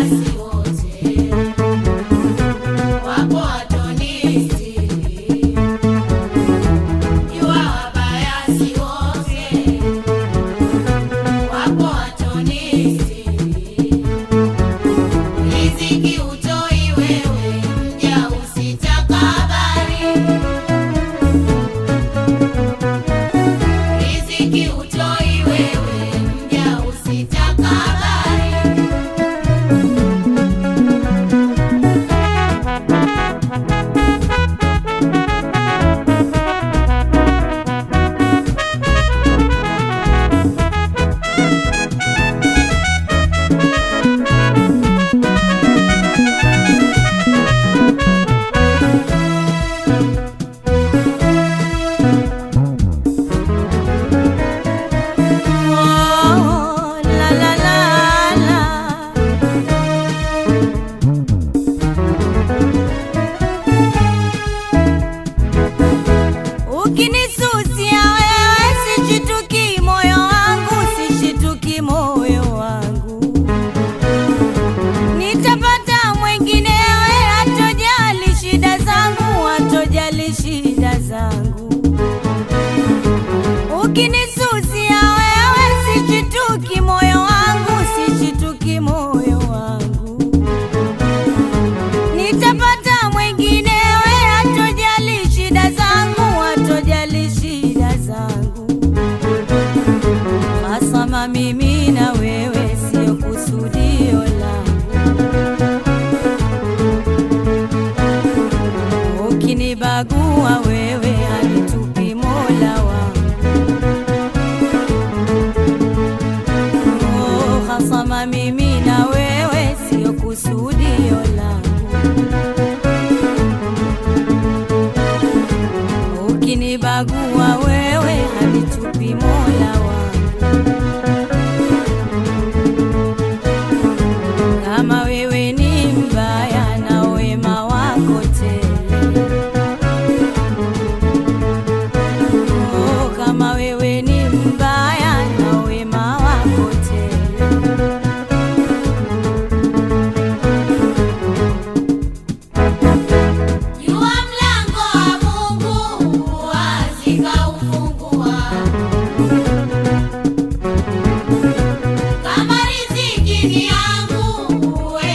si wote, wapo watonistiri. Jua wabaya si wote, wapo watonistiri. Riziki utoi wewe, mja usitakabari. Riziki utoi wewe, mja usitakabari. Oh, la la la la. Ukinisusia wewe sishituki moyo wangu, sishituki moyo wangu. Nitapata mwenginewe hatojali shida zangu, hatojali shida zangu. Ukinisusia wewe sishituki moyo wangu, sishituki moyo wangu. Nitapata mwenginewe hatojali shida zangu, hatojali shida zangu. Hasama mimi na wewe sio kusudio langu. Ukinibagua wewe hanitupi Mola wangu. Oh, hasama mimi na wewe sio kusudio langu. Ukinibagua wewe hanitupi Mola wangu. Kama wewe ni mbaya na wema wako tele. Oh, kama wewe ni mbaya na wema wako tele. Jua mlango wa Mungu wazi kaufungua. Kama riziki ni yangu, we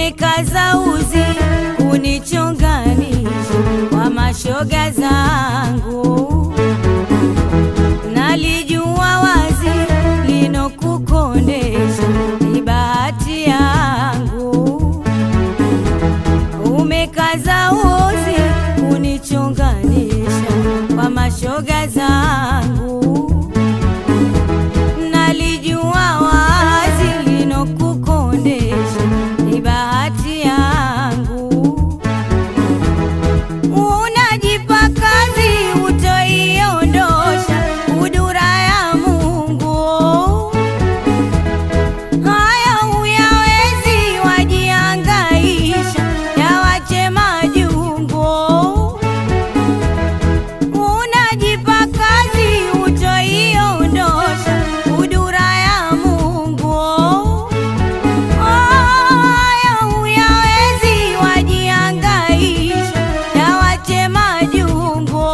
umekaza uzi kunichonganisha kwa mashoga zangu, nalijua wazi linokukondesha ni bahati yangu, umekaza uzi kunichonganisha kwa mashoga zangu nalijua wazi linokukondesha ni bahati yangu. Unajipa kazi utoiondosha kudura ya Mungu, haya uyawezi wajiangaisha yawache majungu unajipa kazi utoiondosha kudura ya Mungu. Haya uyawezi wajiangaisha yawache majungu,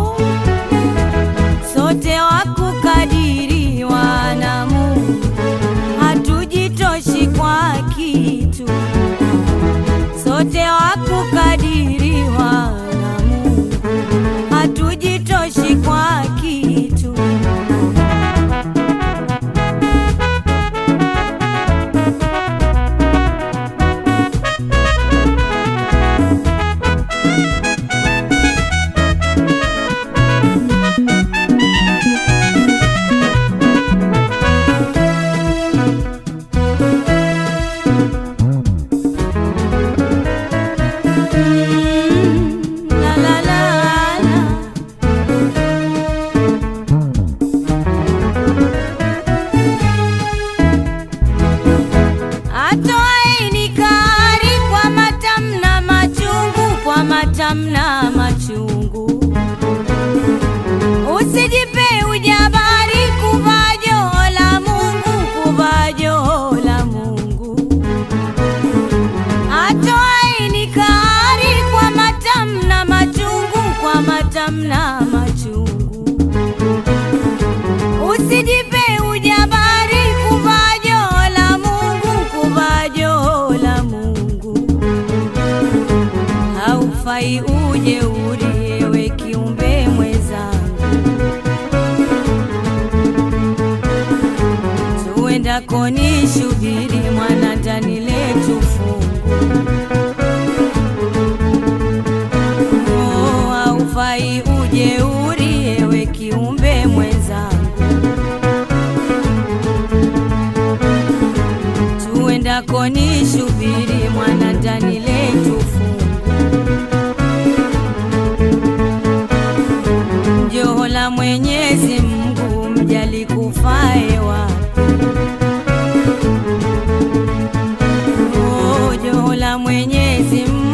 sote wakukadiriwa na Mungu, hatujitoshi kwa kitu, sote wakukadiriwa na Mungu hatujitoshi kwa kitu. Mm, la la la la. Atoaini kari kwa matamna machungu, kwa matamna machungu. Usijipe ujabari kuvaa joho la Mungu, kuvaa joho la Mungu. Atoaini kari kwa matamna machungu, kwa matamna machungu. Usijipe ujabari kuvaa joho la Mungu, kuvaa joho la Mungu. Haufai ujeuri, ewe kiumbe mwenzangu, tuendako ni shubiri mwana ndani letu fungu Oh, haufai ujeuri, ewe kiumbe mwenzangu, tuendako ni shubiri mwana ndani letu fungu. Joho la Mwenyezi Mungu mjali kufae wapi? Oh, joho la Mwenyezi Mungu